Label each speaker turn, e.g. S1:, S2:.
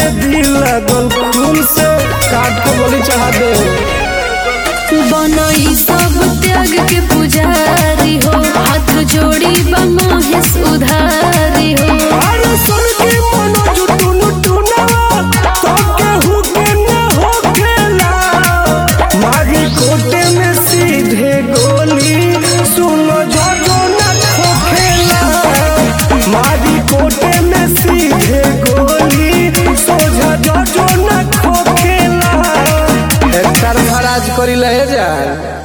S1: में दिल लगल खून से काट के बलि चढ़ा दे
S2: बनई सब त्याग के पुजारी हो हाथ जोड़ी बमोहेश उधारी हो
S1: अरे सुन के मनो जुटुन टुना तो केहू के न होखेला मारी कोटे में सीधे गोली सुनो जो जो न खोखेला मारी कोटे में सीधे गोली सोझा जो जो न खोखेला एक तरफा राज करी ले जा